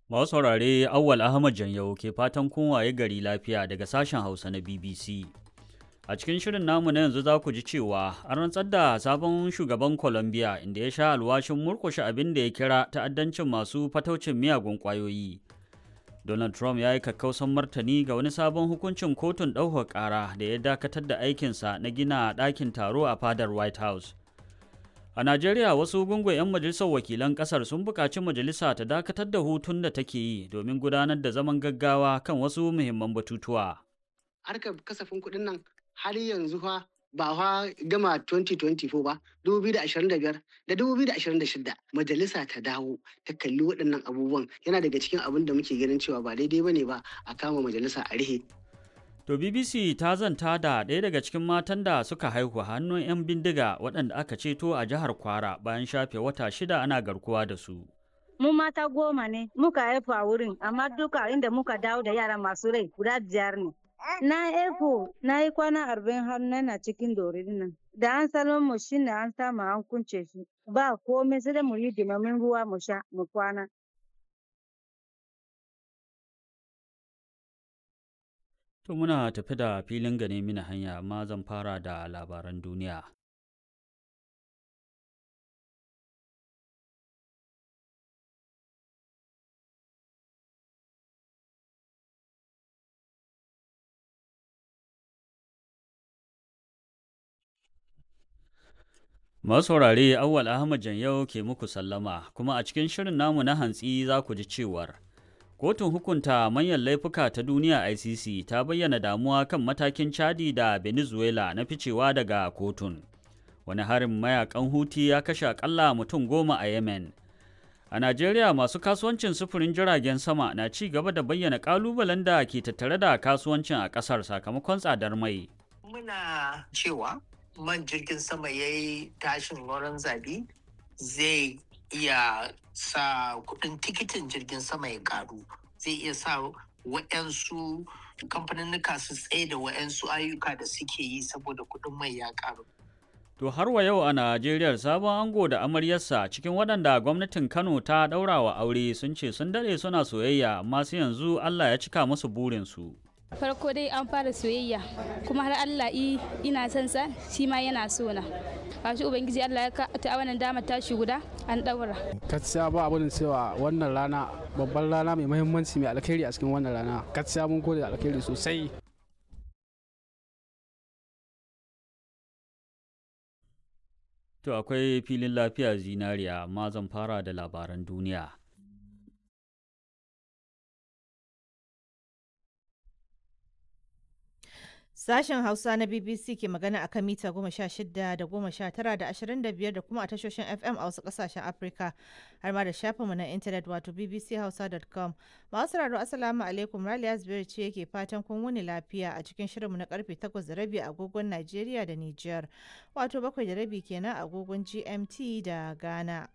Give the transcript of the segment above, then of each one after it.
Masu saurare Awwal Ahmad Janyau ke fatan kun waye gari lafiya daga sashen Hausa na BBC. A cikin shirin namu na yanzu za ku ji cewa an rantsar da sabon shugaban Colombia inda ya sha alwashin murkushe abin da ya kira ta'addancin masu fataucin miyagun ƙwayoyi. Donald Trump ya yi kakkausan martani ga wani sabon hukuncin kotun ɗaukar ƙara da ya dakatar da aikinsa na gina ɗakin taro a fadar White House. A Najeriya wasu gungun 'yan majalisar wakilan ƙasar sun buƙaci majalisa ta dakatar da hutun da take yi domin gudanar da zaman gaggawa kan wasu muhimman batutuwa. Harkar kasafin kuɗin nan har yanzu fa ba fa gama 2024 ba 2025 da 2026 majalisa ta dawo ta kalli waɗannan abubuwan yana daga cikin abin da muke ganin cewa ba daidai bane ba a kama majalisa a rihe To BBC ta zanta da ɗaya daga cikin matan da suka haihu hannun 'yan bindiga waɗanda aka ceto a jihar Kwara bayan shafe wata shida ana garkuwa da su. Mu mata goma ne muka haifu a wurin amma duka inda muka dawo da yara masu rai guda biyar ne. Na haifu na yi kwana arba'in har na cikin dorin nan. Da an salon mu shi ne an samu an kunce shi. Ba komai sai da mu yi dimamin ruwa mu sha mu kwana. To muna tafi da filin gane mini hanya amma zan fara da labaran duniya. Masu saurare Awwal Ahmad Janyau ke muku sallama kuma a cikin shirin namu na hantsi za ku ji cewar Kotun hukunta manyan laifuka ta duniya ICC ta bayyana damuwa kan matakin Chadi da Venezuela na ficewa daga kotun. Wani harin mayakan Huti ya kashe akalla mutum goma a Yemen. A Najeriya masu kasuwancin sufurin jiragen sama na ci gaba da bayyana kalubalen da ke tattare da kasuwancin a ƙasar sakamakon tsadar mai. Muna cewa man jirgin sama ya yi tashin wurin zabi zai iya sa kudin tikitin jirgin sama ya karu zai iya sa wa'yansu kamfaninnika su tsaye da wa'yansu ayyuka da suke yi saboda kudin mai ya karu To har wa yau a Najeriya sabon ango da amaryarsa cikin waɗanda gwamnatin Kano ta ɗaura wa aure sun ce sun daɗe suna soyayya amma sai yanzu Allah ya cika musu burinsu. farko dai an fara soyayya kuma har Allah ina son sa shi ma yana so na kashi ubangiji Allah ya ta wannan dama tashi guda an daura gaskiya ba abin cewa wannan rana babban rana mai muhimmanci mai alkhairi a cikin wannan rana gaskiya mun gode da alkhairi sosai To akwai filin lafiya zinariya amma zan fara da labaran duniya. Sashen Hausa na BBC ke magana a kan mita goma sha shida da goma sha tara da ashirin da biyar da kuma a tashoshin FM a wasu kasashen Afirka har ma da shafinmu na intanet wato bbchausa.com. Masu sauraro Assalamu alaikum Raliya Zubairu ce yake fatan kun wuni lafiya a cikin shirinmu na karfe takwas da rabi agogon Najeriya da Nijar wato bakwai da rabi kenan agogon GMT da Ghana.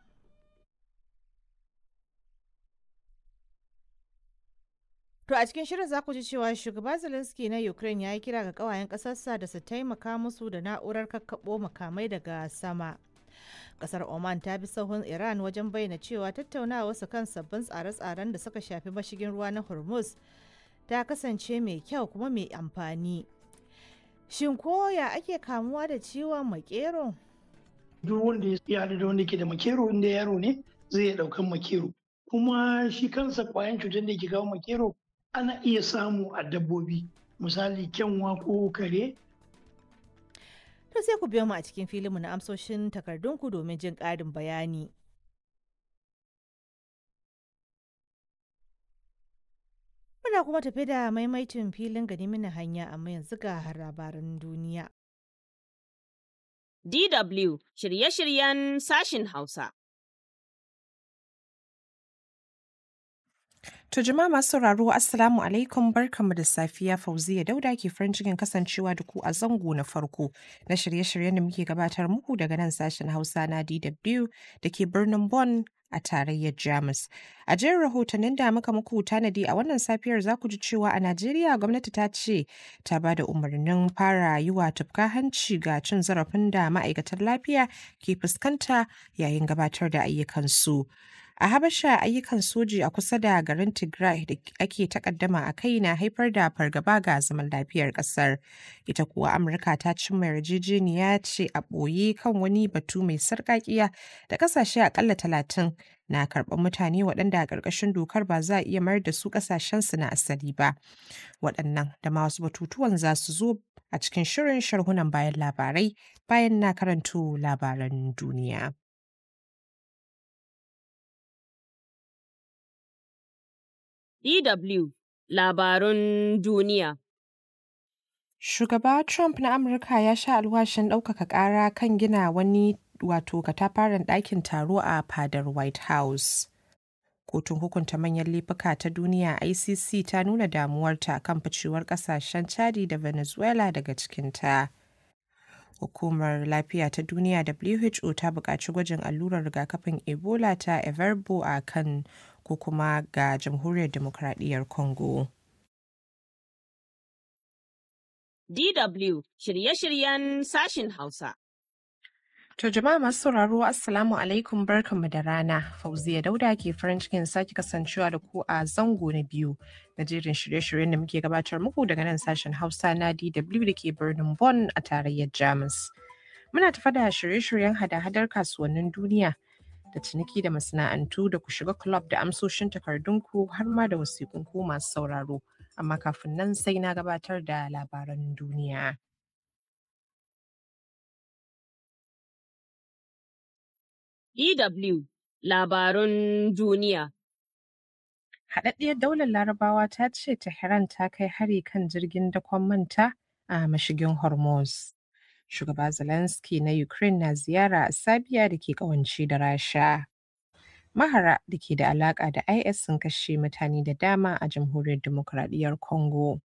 To a cikin shirin za ku ji cewa shugaba Zelensky na Ukraine ya yi kira ga kawayen ƙasarsa da su taimaka musu da na'urar kakkaɓo makamai daga sama. Kasar Oman ta bi sahun Iran wajen bayyana cewa tattaunawa su kan sabbin tsare-tsaren da suka shafi mashigin ruwa na Hormuz ta kasance mai kyau kuma mai amfani. Shin koya ake kamuwa da ciwon makero? Duk wanda ya da wanda ke da makero inda yaro ne zai iya ɗaukan makero. Kuma shi kansa kwayan cutar da ke kawo makero ana iya samu a dabbobi misali kyanwa ko kare to sai ku biyo mu a cikin filinmu na amsoshin takardunku domin jin ƙarin bayani muna kuma tafi da maimaitin filin gani mini hanya amma yanzu ga labaran duniya DW shirye-shiryen sashin Hausa To jama'a masu sauraro Assalamu alaikum barkanmu da safiya Fauziya Dauda ke farin cikin kasancewa da ku a zango na farko na shirye-shiryen da muke gabatar muku daga nan sashen Hausa na DW da ke birnin Bonn a tarayyar Jamus. A jerin rahotannin da muka muku tanadi a wannan safiyar za ku ji cewa a Najeriya gwamnati ta ce ta ba da umarnin fara yi wa tufka hanci ga cin zarafin da ma'aikatan lafiya ke fuskanta yayin gabatar da ayyukansu. A Habasha ayyukan soji a kusa da garin Tigray da ake takaddama a kai na haifar da fargaba ga zaman lafiyar ƙasar. Ita kuwa Amurka ta cimma yarjejeniya ce a ɓoye kan wani batu mai sarƙaƙiya da ƙasashe aƙalla talatin na karɓar mutane waɗanda a ƙarƙashin dokar ba za a iya mayar da su ƙasashensu na asali ba. Waɗannan da ma wasu batutuwan za su zo a cikin shirin sharhunan bayan labarai bayan na karanto labaran duniya. DW Labarun Duniya Shugaba Trump na Amurka ya sha alwashin ɗaukaka ƙara kan gina wani wato katafaren ɗakin taro a fadar White House. Kotun hukunta manyan laifuka ta duniya ICC ta nuna damuwarta kan ficewar ƙasashen Chadi da Venezuela daga cikinta. Hukumar Lafiya ta Duniya WHO ta buƙaci gwajin allurar rigakafin Ebola ta Everbo a kan ko kuma ga Jamhuriyar Demokradiyyar Congo. DW shirye-shiryen sashin Hausa. To jama'a masu sauraro Assalamu alaikum barkanmu da rana. Fauziya Dauda ke farin cikin sake kasancewa da ku a zango na biyu na jerin shirye-shiryen da muke gabatar muku daga nan sashen Hausa na DW da ke birnin Bonn a tarayyar Jamus. Muna tafa da shirye-shiryen hada-hadar kasuwannin duniya da ciniki da masana'antu da ku shiga club da amsoshin takardunku har ma da wasiƙunku masu sauraro. Amma kafin nan sai na gabatar da labaran duniya. DW Labarun Duniya Haɗaɗɗiyar daular Larabawa ta ce Tehran ta kai hari kan jirgin dakon manta a mashigin Hormuz. Shugaba Zelensky na Ukraine na ziyara a Sabiya da ke ƙawance da Rasha. Mahara da ke da alaƙa da IS sun kashe mutane da dama a Jamhuriyar Dimokuraɗiyyar Congo.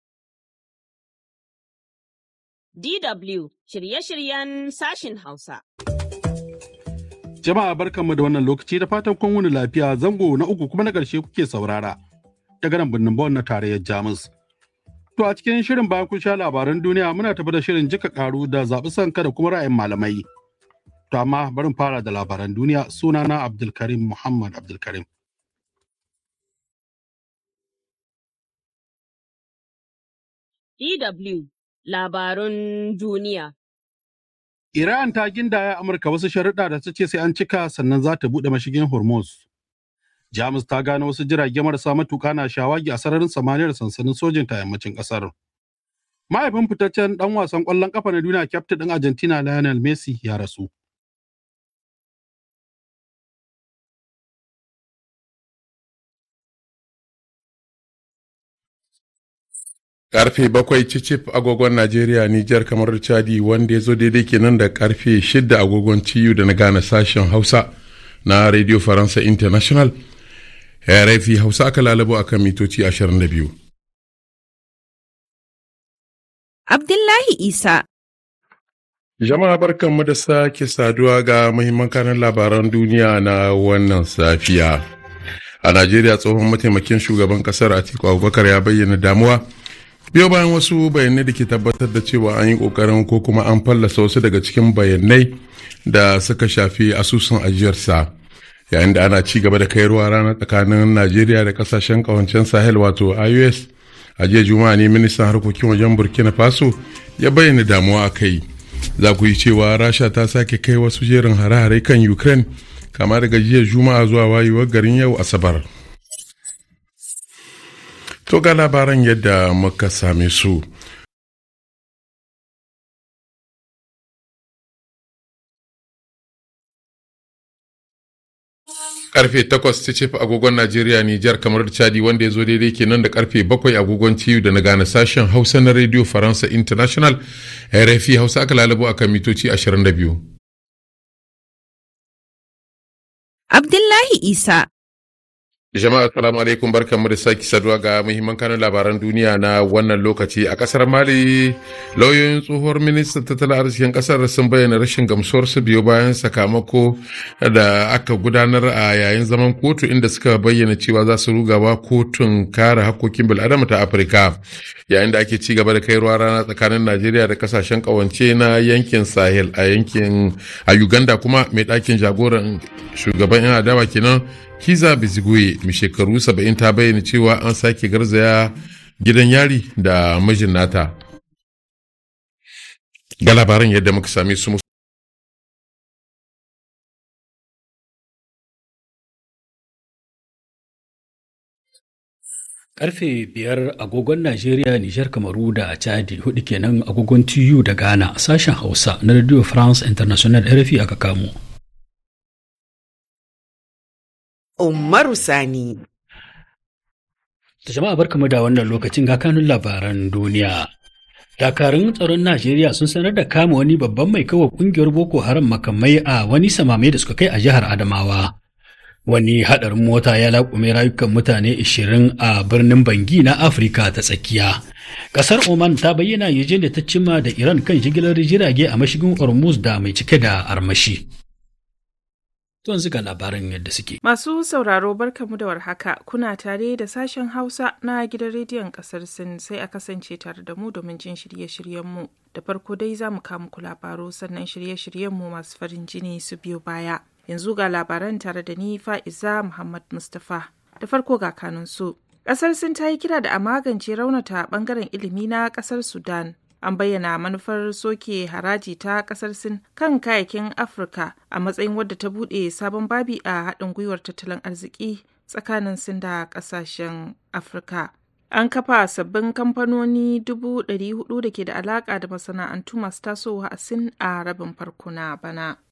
DW shirye-shiryen sashin Hausa. Jama'a barkanmu da wannan lokaci da fatan kun wuni lafiya zango na uku kuma na ƙarshe kuke saurara daga nan birnin Bonn na tarayyar Jamus. To a cikin shirin bayan kun sha labaran duniya muna tafi da shirin jika karu da zaɓi sanka da kuma ra'ayin malamai. To amma barin fara da labaran duniya sunana Abdulkarim Muhammad Abdulkarim. DW Labarun Duniya Iran ta gindaya Amurka wasu sharuɗa da ta ce sai an cika sannan za ta buɗe mashigin Hormuz. Jamus ta gano wasu jirage marasa matuƙa na shawagi a sararin samaniyar sansanin sojin ta yammacin ƙasar. Mahaifin fitaccen ɗan wasan ƙwallon ƙafa na duniya kyaftin ɗin Argentina Lionel Messi ya rasu. karfe bakwai cicif agogon najeriya nijar kamar chadi wanda ya zo daidai kenan da karfe shida agogon ciyu da na gane sashen hausa na radio faransa international rfi hausa aka lalabo akan mitoci 22 abdullahi isa jama'a barkanmu da sake saduwa ga muhimman kanan labaran duniya na wannan safiya a najeriya tsohon mataimakin shugaban kasar atiku abubakar ya bayyana damuwa biyo bayan wasu bayanai da ke tabbatar da cewa an yi kokarin ko kuma an fallasa wasu daga cikin bayanai da suka shafi asusun ajiyarsa yayin da ana ci gaba da kai ruwa rana tsakanin najeriya da kasashen kawancen sahel wato ios a jiya juma'a ne ministan harkokin wajen burkina faso ya bayyana damuwa a kai za ku yi cewa rasha ta sake kai wasu jerin hare-hare kan ukraine kama daga jiya juma'a zuwa wayewar garin yau asabar To ga labaran yadda muka same su. Karfe takwas ta ce agogon Najeriya Nijar kamar da Chadi wanda ya zo daidai kenan da karfe bakwai agogon TU da na gane sashen Hausa na Radio Faransa International RFI Hausa aka lalabo akan mitoci 22. Abdullahi Isa Jama'a assalamu alaikum barkanmu da sake saduwa ga muhimman kanun labaran duniya na wannan lokaci a kasar Mali lauyoyin tsohuwar ministan tattalin arzikin kasar sun bayyana rashin gamsuwarsu biyo bayan sakamako da aka gudanar a yayin zaman kotu inda suka bayyana cewa za su rugawa kotun kare hakkokin bil'adama ta Afirka yayin da ake ci gaba da kai ruwa rana tsakanin Najeriya da kasashen kawance na yankin Sahel a yankin a Uganda kuma mai ɗakin jagoran shugaban yan adawa kenan Kiza Biziguye mai shekaru 70 ta bayyana cewa an sake garzaya gidan yari da mijin nata. Ga labaran yadda muka same su Karfe biyar agogon Najeriya, Nijar, Kamaru da Chadi hudu kenan agogon TU da Ghana sashen Hausa na Radio France International RFI aka kamo. Umaru Sani. Da jama'a barkamu da wannan lokacin ga kanun labaran duniya. Dakarun tsaron Najeriya sun sanar da kama wani babban mai kawo kungiyar Boko Haram makamai a wani samame da suka kai a jihar Adamawa. Wani haɗarin mota ya laƙume rayukan mutane 20 a birnin Bangi na Afirka ta tsakiya. Ƙasar Oman ta bayyana yaje da ta cimma da Iran kan jigilar jirage a mashigin Hormuz da mai cike da armashi. Tuwan ga labaran yadda suke. Masu sauraro barkamu da warhaka kuna tare da sashen Hausa na gidan rediyon kasar Sin sai a kasance tare da mu domin jin shirye-shiryenmu. Da farko dai za mu kawo muku labaru sannan shirye-shiryenmu masu farin jini su biyo baya. Yanzu ga labaran tare da ni Fa'iza Muhammad Mustapha. Da farko ga kanun su. Kasar Sin ta yi kira da a magance raunata bangaren ilimi na kasar Sudan. an bayyana manufar soke haraji ta kasar sin kan kayakin afirka a matsayin wadda ta bude sabon babi a haɗin gwiwar tattalin arziki tsakanin sin da ƙasashen afirka an kafa sabbin kamfanoni 400 da ke da alaƙa da masana'antu masu tasowa a sin a rabin farko na bana